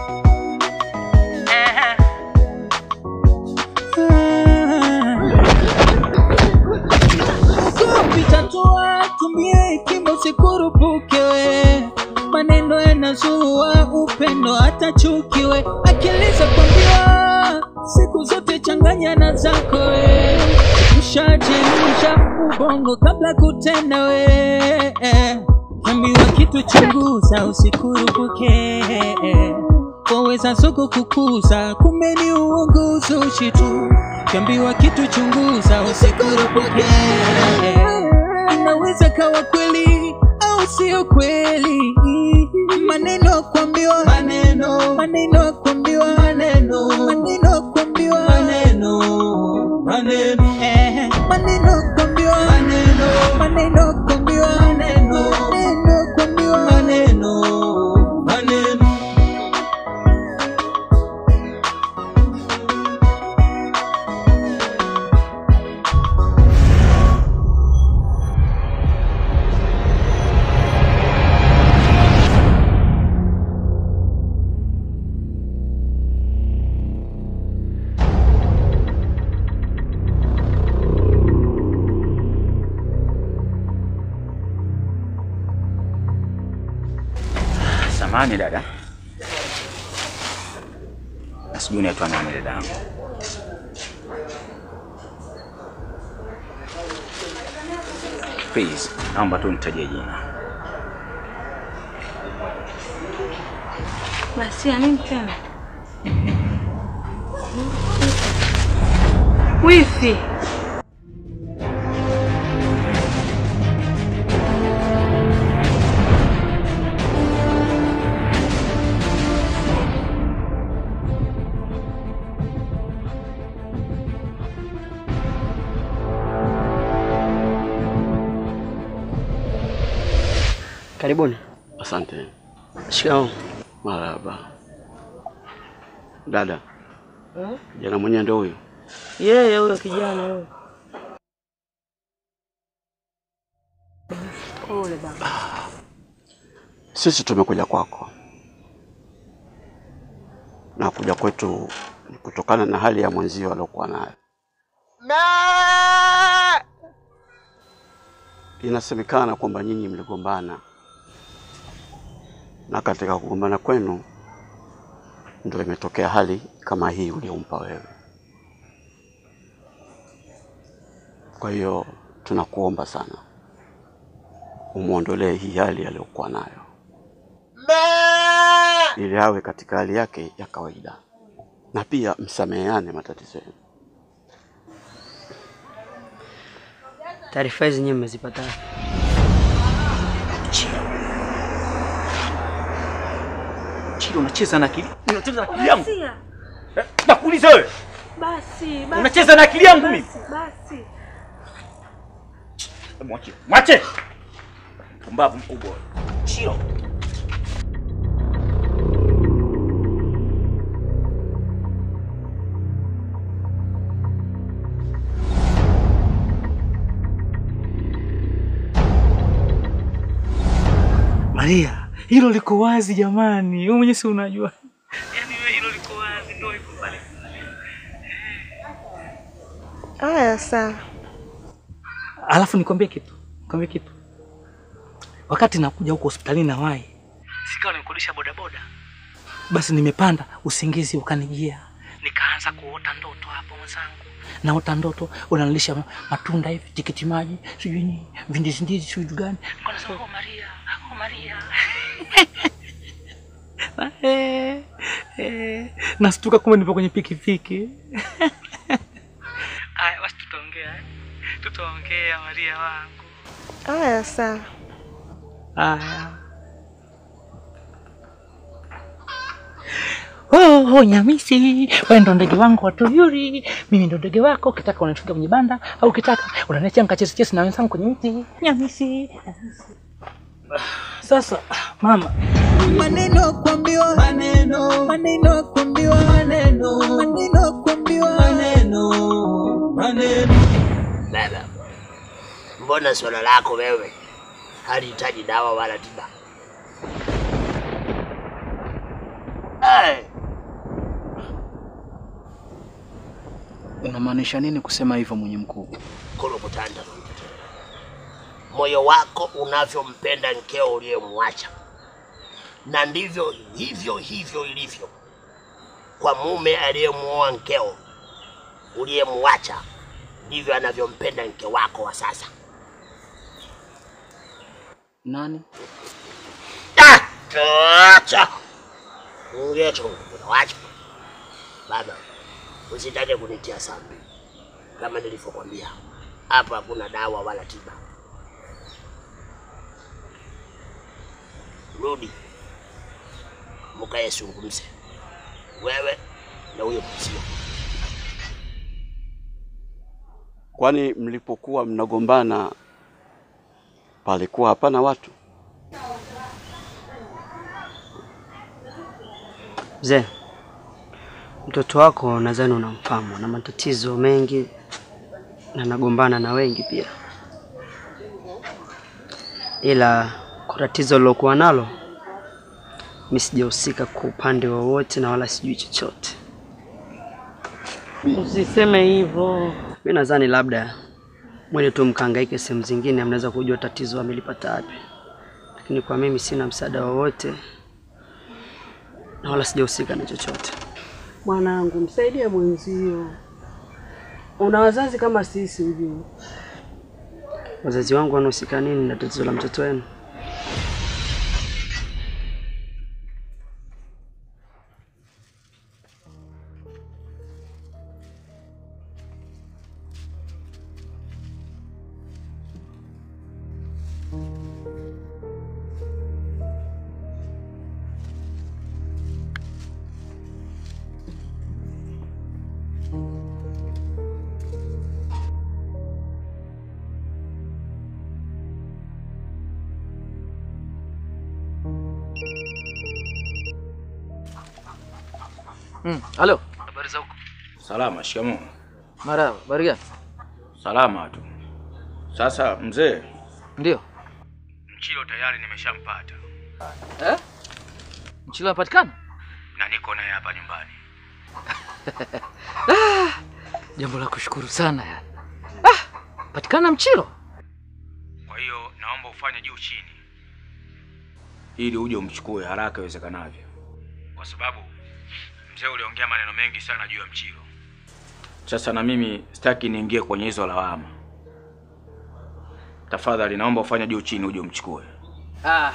Vitatua tumie hekima usikurupuke we maneno yanazua upendo hata chuki we akili za kuambiwa siku zote changanya na zako we ushajemisha ubongo kabla kutenda we ambiwa kitu chunguza usikurupuke waweza soko kukuza kumbe ni uongo uzushi tu kiambiwa kitu chunguza usikurupuke inaweza kawa kweli au sio kweli maneno kuambiwa maneno maneno kuambiwa maneno maneno kuambiwa maneno maneno eh maneno kuambiwa maneno maneno kuambiwa maneno maneno kuambiwa maneno maneno Samahani dada, na sijui unaitwa nani dada yangu? Please, naomba tu nitajie jina. Basi ya nini tena? Wifi. Karibuni. Asante. Shikamoo. Marhaba. Dada, kijana mwenyewe ndio huyo? Yeye huyo kijana huyo. Pole baba. Sisi tumekuja kwako, na kuja kwetu ni kutokana na hali ya mwenzio aliokuwa nayo. Inasemekana kwamba nyinyi mligombana, na katika kugombana kwenu ndio imetokea hali kama hii uliompa wewe. Kwa hiyo tunakuomba sana umwondolee hii hali aliyokuwa nayo ili awe katika hali yake ya kawaida, na pia msameheane matatizo yenu. Taarifa hizi nyinyi mmezipata wapi? Chilo, unacheza na akili, unacheza na akili yangu. Basi. Eh, Nakuuliza wewe, Basi, basi. unacheza na akili yangu mimi? Basi, basi. Mwache, mwache! Pumbavu mkubwa wewe. Chilo. Maria, hilo liko wazi jamani, wewe mwenyewe si unajua. Yaani wewe hilo liko wazi, ndio iko pale. Haya sawa. Alafu nikwambie kitu, nikwambie kitu. Wakati nakuja huko hospitalini na wai, sikawa nimekodisha bodaboda, basi nimepanda, usingizi ukanijia, nikaanza kuota ndoto hapo mwenzangu. Naota ndoto unanilisha ma- matunda hivi, tikiti maji, sijui nini, vindizi ndizi, sijui gani. Nilikuwa nasema oh Maria, oh Maria. Eh, eh, nastuka kumbe nipo kwenye pikipiki. Aya, basi tutaongea, eh? tutaongea Maria wangu. Haya sawa. Aya. Oh, oh, Nyamisi, wewe ndo ndege wangu wa tuyuri, mimi ndo ndege wako. Ukitaka unanifungia kwenye banda au ukitaka unaniachia nikachezi chezi na wenzangu kwenye mti. Nyamisi. Sasa mama, maneno kuambiwa maneno maneno kuambiwa maneno maneno kuambiwa maneno maneno Baba, mbona swala lako wewe halihitaji dawa wala tiba? Eh, Unamaanisha nini kusema hivyo mwenye mkuu? Kolokutanda, moyo wako unavyompenda mkeo uliyemwacha, na ndivyo hivyo hivyo ilivyo kwa mume aliyemuoa mkeo uliyemwacha, ndivyo anavyompenda mke wako wa sasa. Nani? Acha ongea chungu, wacha baba, usitake kunitia sambi. Kama nilivyokwambia, hapa hakuna dawa wala tiba. Rudi mukae zungumze, wewe na huyo mzio. Kwani mlipokuwa mnagombana palikuwa hapana watu? Mzee, mtoto wako nadhani unamfahamu na matatizo mengi na nagombana na wengi pia, ila kwa tatizo lilokuwa nalo mi sijahusika kwa upande wowote na wala sijui chochote. Usiseme hivyo. Mi nadhani labda mwende tu mkahangaike sehemu zingine, mnaweza kujua tatizo amelipata wapi, lakini kwa mimi sina msaada wowote na wala sijahusika na chochote. Mwanangu, msaidie mwenzio. Una wazazi kama sisi ujue. Wazazi wangu wanahusika nini na tatizo la mtoto wenu? Mm, halo. Habari za huko? Salama, shikamoo. Marahaba, habari gani? Salama tu. Sasa mzee, Ndio. Mchilo tayari nimeshampata Eh? Mchilo anapatikana? na niko naye hapa nyumbani. Jambo la kushukuru sana ya. Ah, patikana Mchilo. Kwa hiyo naomba ufanye juu chini ili uje umchukue haraka iwezekanavyo, kwa sababu mzee uliongea maneno mengi sana juu ya Mchilo. Sasa na mimi sitaki niingie kwenye hizo lawama. Tafadhali naomba ufanye juu chini uje umchukue. Ah.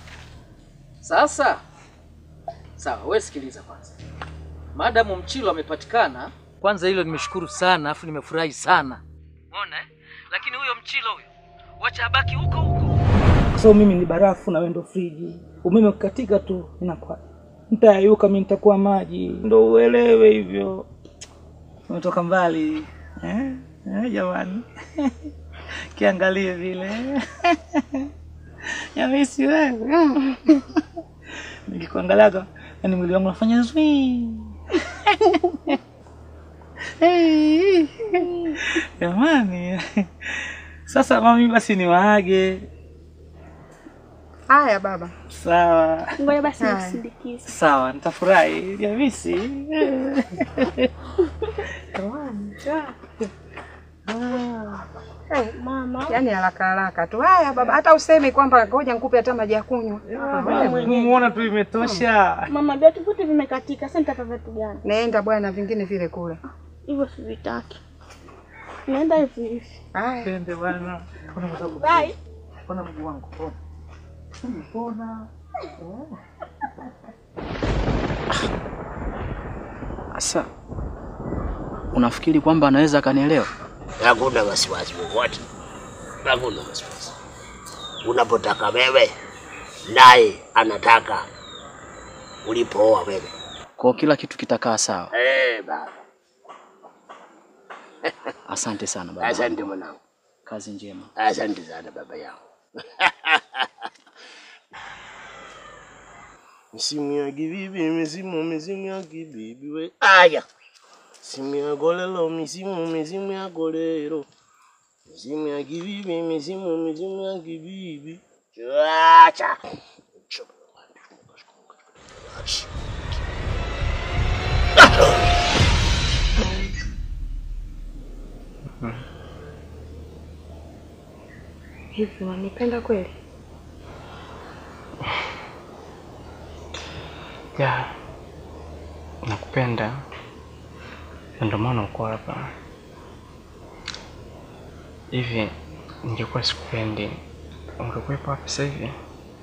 Sasa sawa, wewe sikiliza kwanza. Madamu Mchilo amepatikana, kwanza hilo nimeshukuru sana, afu nimefurahi sana. Umeona eh? Lakini huyo Mchilo huyo wacha abaki huko huko. Kwa sababu mimi ni barafu na wewe ndo friji. Umeme ukikatika tu inakuwa nitayayuka, mimi nitakuwa maji, ndo uelewe hivyo. Umetoka mbali eh? Eh, jamani kiangalie vile yamisi wewe nikikuangalaga, yani mwili wangu unafanya zwi Hey, jamani. Sasa mami, basi ni waage. Haya baba. Sawa Ngoja basi Haya. nikusindikize. sawa, nitafurahi jamisi. Hey, Mama, yaani haraka haraka tu. Haya baba, hata useme kwamba ngoja nikupe hata maji ya kunywa. Muona tu imetosha. mama, viatu vyote vimekatika. Sasa nitapa viatu gani? Naenda bwana, vingine vile kule. Hivyo sivitaki. Naenda hivi hivi. Haya. Twende bwana. Ona mwanangu. Bye. Ona mguu wangu. Ona. Umepona. Sasa unafikiri kwamba anaweza akanielewa? Hakuna wasiwasi wowote, hakuna wasiwasi. Unapotaka wewe, naye anataka ulipooa wewe. Kwa kila kitu kitakaa sawa. Eh, baba. Asante sana baba. Asante mwanangu, Kazi njema. asante sana baba yangu. Misimu ya kibibi, misimu, misimu ya kibibi we. Aya. Misimu ya golelo, misimu, misimu ya golero. Misimu ya kibibi, misimu, misimu ya kibibi. Acha. Hivi unanipenda kweli? Ya, nakupenda na ndio maana uko hapa. Hivi ningekuwa sikupendi, ungekuwepo hapa sasa hivi?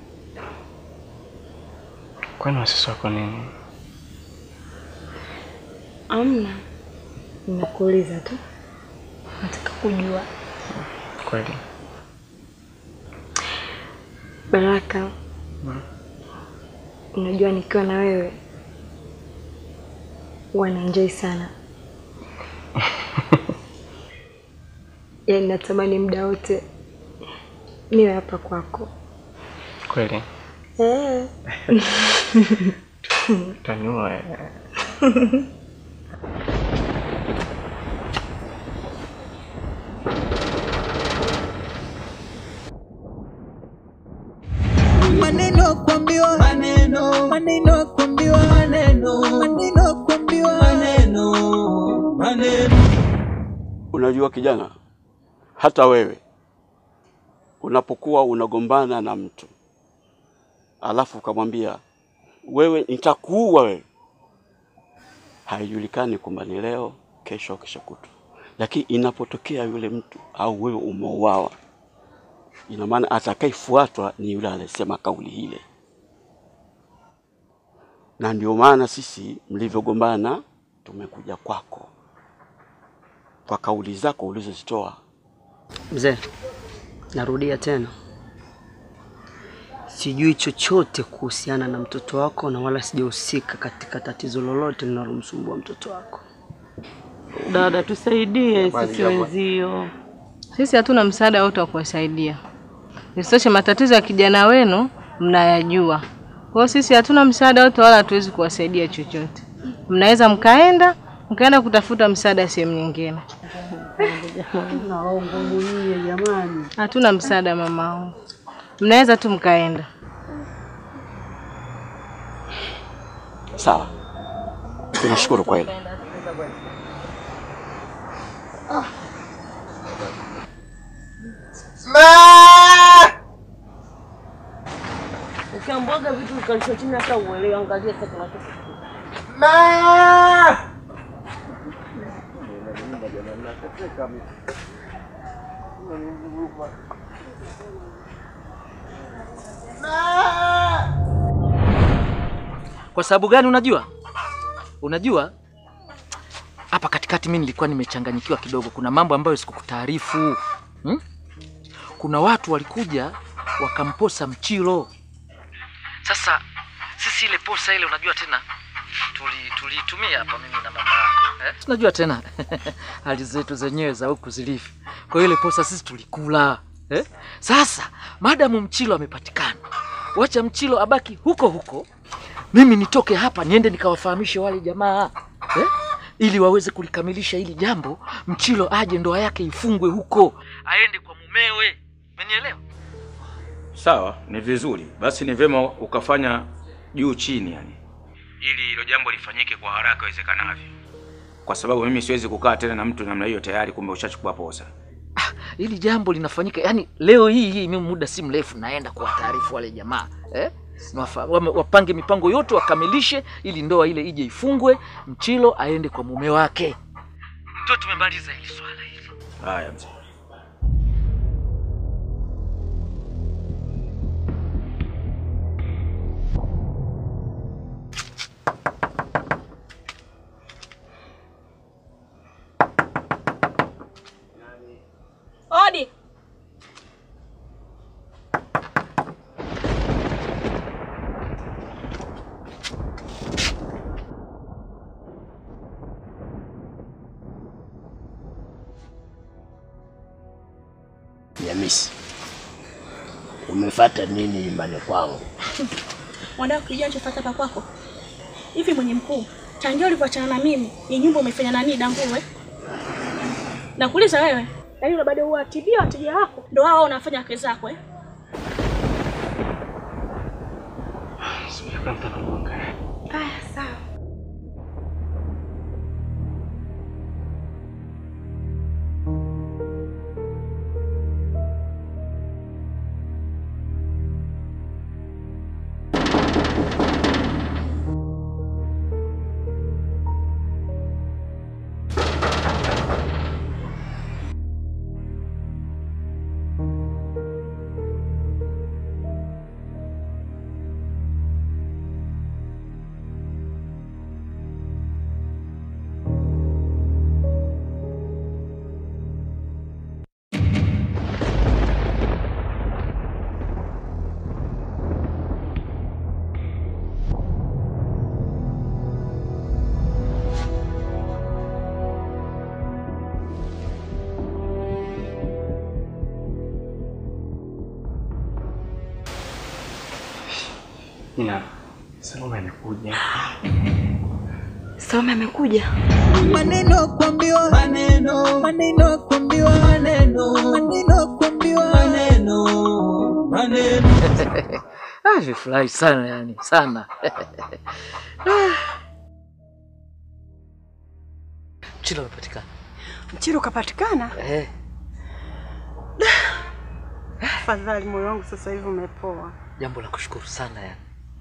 Kwani wasiwasi wako nini? Amna, ninakuuliza tu, nataka kujua. Kweli Baraka, unajua nikiwa na wewe huwa naenjoy sana, yaani natamani muda wote niwe hapa kwako. kweli, Eh. utaniua eh. maneno kuambiwa maneno maneno kuambiwa maneno maneno kuambiwa maneno maneno Unajua kijana, hata wewe unapokuwa unagombana na mtu alafu ukamwambia wewe nitakuua wewe, haijulikani kwamba ni leo, kesho au kesho kutwa, lakini inapotokea yule mtu au wewe umeuawa, ina maana atakayefuatwa ni yule aliyesema kauli ile, na ndio maana sisi mlivyogombana tumekuja kwako kwa kauli zako ulizozitoa. Mzee, narudia tena, sijui chochote kuhusiana na mtoto wako na wala sijahusika katika tatizo lolote linalomsumbua mtoto wako. Dada, tusaidie sisi wenzio. Sisi hatuna msaada wote wa kuwasaidia. Isitoshe, matatizo ya kijana wenu mnayajua. Kwa hiyo sisi hatuna msaada wote wala hatuwezi kuwasaidia chochote. Mnaweza mkaenda mkaenda kutafuta msaada sehemu nyingine. Naongomulie jamani. Hatuna msaada mama, mnaweza tu mkaenda. Sawa, tunashukuru kwa hilo. Ukiambwaga vitu ukalishwa chini hata uelewe, angalia sasa kinachotokea. Kwa sababu gani? Unajua, unajua hapa katikati mimi nilikuwa nimechanganyikiwa kidogo. Kuna mambo ambayo sikukutaarifu hmm? Kuna watu walikuja wakamposa Mchilo. Sasa sisi ile posa ile, unajua tena tuli tuliitumia hapa mimi na mama yako eh? Unajua tena hali zetu zenyewe za huku zilivyo. Kwa hiyo ile posa sisi tulikula eh? Sasa madamu Mchilo amepatikana, wacha Mchilo abaki huko huko, mimi nitoke hapa niende nikawafahamishe wale jamaa eh? ili waweze kulikamilisha hili jambo, Mchilo aje ndoa yake ifungwe huko, aende kwa mumewe. Umenielewa? Sawa, ni vizuri. Basi ni vyema ukafanya juu chini, yani ili hilo jambo lifanyike kwa haraka iwezekanavyo, kwa sababu mimi siwezi kukaa tena na mtu namna hiyo, tayari kumbe ushachukua posa. Hili jambo linafanyika yani leo hii hii, mimi muda si mrefu naenda kuwataarifu wale jamaa eh? Wafa, wame- wapange mipango yote wakamilishe, ili ndoa ile ije ifungwe, Mchilo aende kwa mume wake. Ndio tumemaliza hili swala hili. Haya mzee. Odi. Hamisi, umefata nini nyumbani kwangu? Wanataka kujua nilichofuata hapa kwako. Hivi mwenye mkuu, tangia ulivyoachana na mimi, ni nyumba umefanya nani danguwe? Nakuuliza wewe. Yaani una bado huwatibia wateja wako. Ndio wao unafanya kazi zako eh? Haya sawa. Ina Salome amekuja. Salome amekuja. Maneno kuambiwa maneno, maneno kuambiwa maneno, maneno kuambiwa maneno, maneno. Ah, nilifurahi sana yani, sana. Mchilo umepatikana. Mchiro ukapatikana? Eh. Fadhali, moyo wangu sasa hivi umepoa. Jambo la kushukuru sana yani.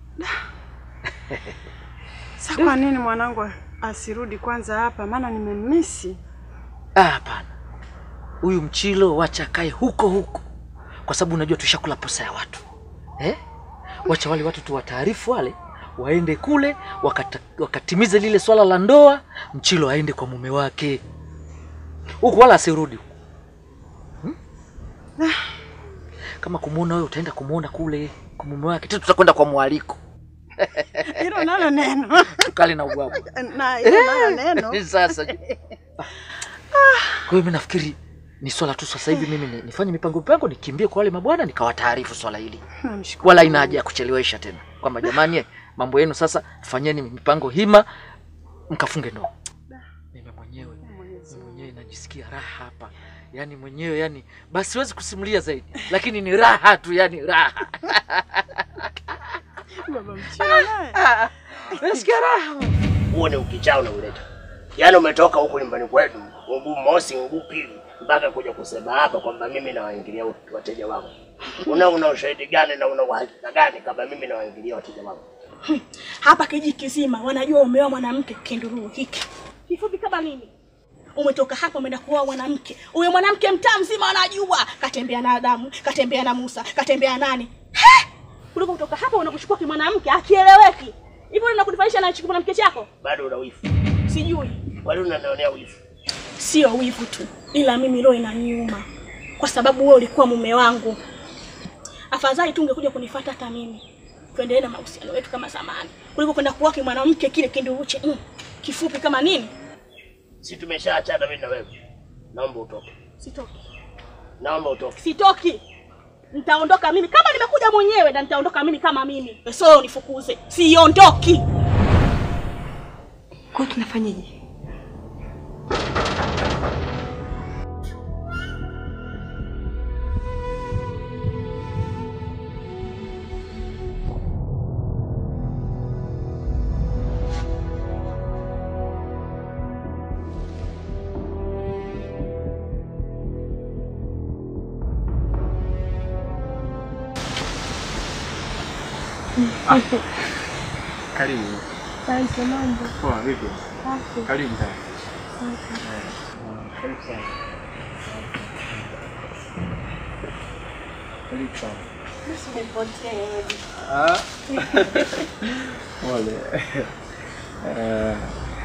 Sasa kwa nini mwanangu asirudi kwanza hapa? Maana nimemisi. Ah, hapana. Huyu Mchilo wacha akae huko huko, kwa sababu unajua tushakula posa ya watu eh? Wacha wale watu tuwataarifu wale waende kule wakata, wakatimize lile swala la ndoa, Mchilo aende kwa mume wake huku, wala asirudi huku hmm? Kama kumuona wewe utaenda kumuona kule kwa mume wake, tena tutakwenda kwa mwaliko Hilo nalo neno. tukale na ubwabu Na hilo nalo neno. Sasa kwa hiyo mimi nafikiri ni swala tu sasa hivi mimi ni- nifanye mipango mipango, nikimbie kwa wale mabwana nikawataarifu swala hili, Namshukuru. wala ina haja ya kuchelewesha tena, kwamba jamani, eh, mambo yenu sasa fanyeni mipango hima, mkafunge ndoa. Mimi mwenyewe mimi mwenyewe najisikia raha hapa, yani mwenyewe yani, basi siwezi kusimulia zaidi, lakini ni raha tu, yani raha Baba Mchiro naye. nasikia raha. Huo ni ukichaa unauleta. Yaani umetoka huku nyumbani kwetu mguu mosi mguu pili mpaka kuja kusema hapa kwamba mimi nawaingilia wateja wangu. Una una ushahidi gani na una uhakika gani kama mimi nawaingilia wateja wangu? Hapa kijiji kizima wanajua umeoa mwanamke kinduruu hiki. Kifupi kama mimi. Umetoka hapa umeenda kuoa mwanamke. Huyo mwanamke mtaa mzima anajua. Katembea na Adamu, katembea na Musa, katembea nani? He! Kuliko kutoka hapa unakuchukua kimwanamke akieleweki. Hivyo unakunifanyisha na chukua mwanamke chako? Bado una wifu. Sijui. Kwani unanionea wifu? Sio wivu tu, ila mimi roho inaniuma kwa sababu wewe ulikuwa mume wangu. Afadhali tu ungekuja kunifuata hata mimi, tuendelee na mahusiano yetu kama zamani, kuliko kwenda kuwake mwanamke kile kinduruche mm, kifupi kama nini. Si tumeshaachana mimi na wewe. Naomba utoke. Sitoki, Naomba utoke. sitoki. Nitaondoka mimi kama nimekuja mwenyewe, na nitaondoka mimi kama mimi, so unifukuze, siondoki. Kwa hiyo tunafanyaje? Karibu. Asante mambo. Poa, vipi? Safi. Karibu sana. Asante. Karibu sana. Karibu sana. Ah. Pole. Eh,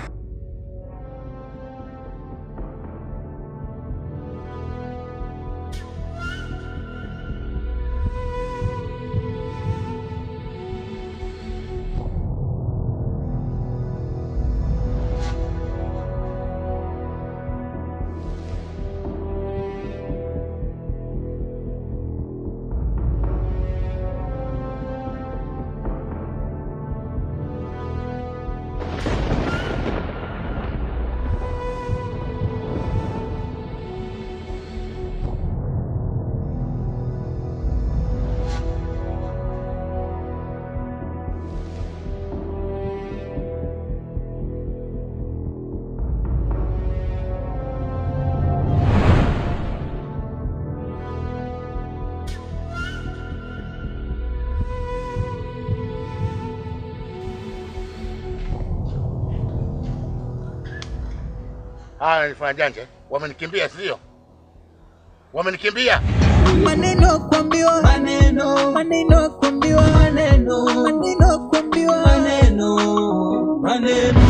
Haya, nilifanya janja. Wamenikimbia sio? Wamenikimbia. Maneno kuambiwa maneno, maneno kuambiwa maneno, maneno kuambiwa maneno, maneno.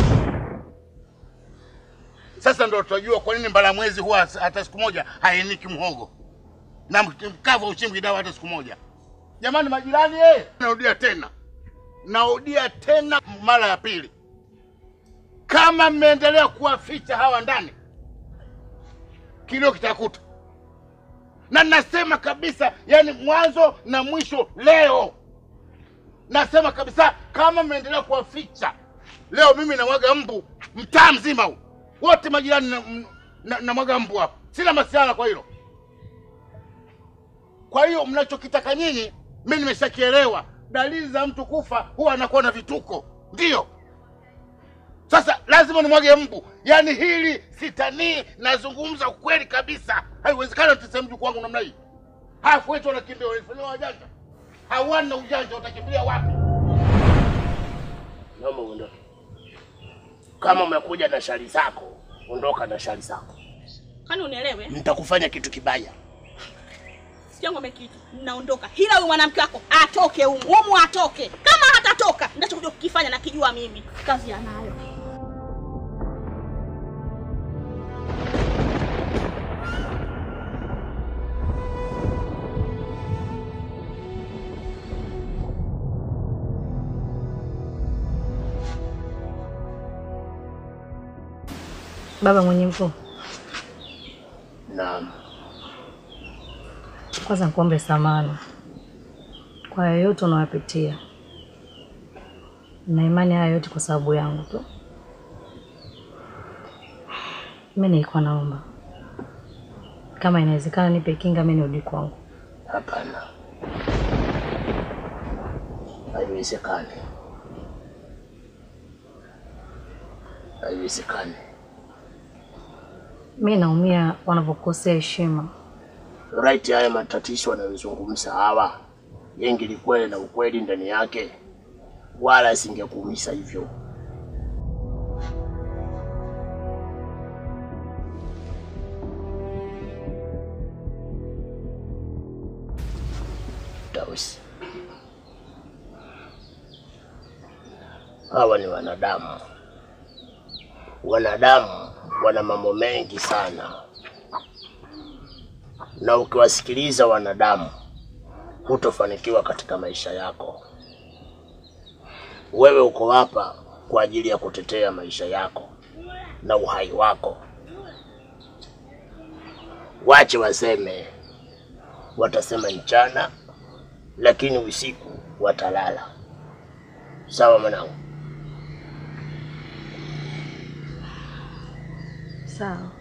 Sasa ndo tutajua kwa nini mbalamwezi huwa hata siku moja hainiki mhogo na mkavu uchimbi dawa hata siku moja. Jamani majirani, eh, narudia tena, narudia tena mara ya pili, kama mmeendelea kuwaficha hawa ndani, kilio kitakuta. Na nasema kabisa, yani mwanzo na mwisho leo. Nasema kabisa, kama mmeendelea kuwaficha, leo mimi namwaga mbu mtaa mzima huu, wote majirani na, na, namwaga mbu hapa. Sina masiala kwa hilo. Kwa hiyo mnachokitaka nyinyi, mimi nimeshakielewa. Dalili za mtu kufa huwa anakuwa na vituko, ndiyo. Sasa lazima nimwage mbu. Yaani hili sitanii, nazungumza ukweli kabisa. Haiwezekani tuseme mjukuu wangu namna hii. Hafu wetu wanakimbia, wanafanya wajanja, hawana ujanja, watakimbilia wapi? Naomba uondoke. Kama umekuja na shari zako, ondoka na shari zako. Kwani unielewe? Nitakufanya kitu kibaya. Siangome kitu. Naondoka. Hila huyu mwanamke wako atoke humu. Humu atoke. Kama hatatoka, nitachokuja kukifanya na kijua mimi. Kazi anayo. Baba mwenye mkuu, Naam. kwanza nikuombe samahani kwa yoyote unayopitia, na imani haya yote kwa sababu yangu tu. Mimi nilikuwa naomba kama inawezekana, nipe kinga mimi nirudi kwangu. Hapana, haiwezekani, haiwezekani. Mimi naumia wanavyokosea heshima. Right, haya matatizo wanayozungumza hawa yengi likuwa na ukweli ndani yake, wala singekuumiza hivyo. Tausi, hawa ni wanadamu. Wanadamu wana mambo mengi sana, na ukiwasikiliza wanadamu hutofanikiwa katika maisha yako. Wewe uko hapa kwa ajili ya kutetea maisha yako na uhai wako. Wache waseme, watasema mchana, lakini usiku watalala. Sawa mwanangu? Sawa.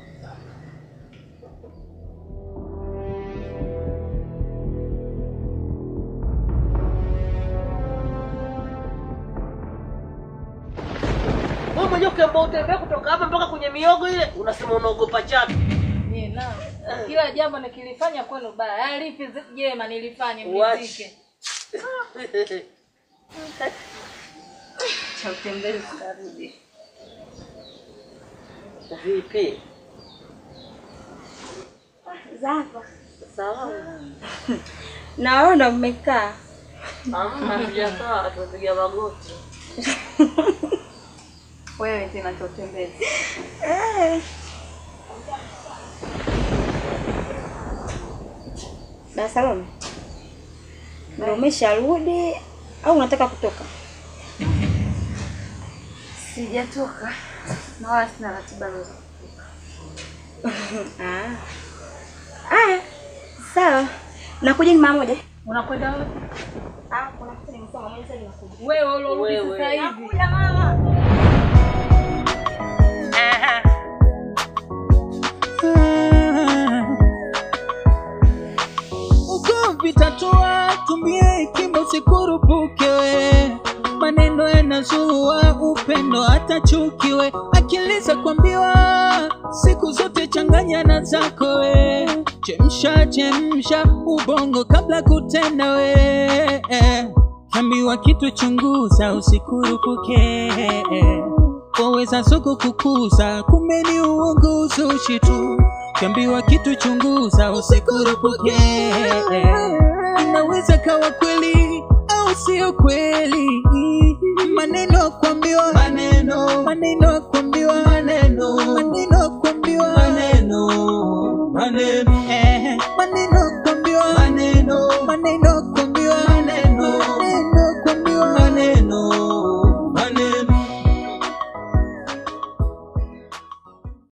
Wewe mwenyewe ukiambiwa utembea kutoka hapa mpaka kwenye miogo ile, unasema unaogopa chatu. Kila jambo nikilifanya kwenu baya, alipi jema nilifanye Wachi. mnizike. Cha utembezi tarudi. Vipi? Zapa. Salama. Naona mmekaa. Hamna, hatujakaa, tumepiga magoti. Wewe tena cha utembezi. Eh. Na Salome. Ndio umesharudi au unataka kutoka? Sijatoka na wala sina ratiba yoyote. Ah. Aya. Sawa. Nakuja ni mara moja. Unakwenda wapi? Ah, kuna kitu nimesema mwenyewe sasa ninakuja. Wewe ulorudi Wewe. sasa hivi. Nakuja mama. Ugomvi tatua, tumie hekima usikurupuke we. Maneno yanazua upendo hata chuki we. Akili za kuambiwa siku zote changanya na zako we. Chemsha chemsha ubongo kabla kutenda we. Ambiwa kitu chunguza usikurupuke. Waweza soko kukuza kumbe ni uongo uzushi tu. Kiambiwa kitu chunguza usikurupuke. Inaweza kawa kweli au sio kweli. Maneno kuambiwa maneno, maneno kuambiwa maneno, maneno kuambiwa maneno, maneno, eh, maneno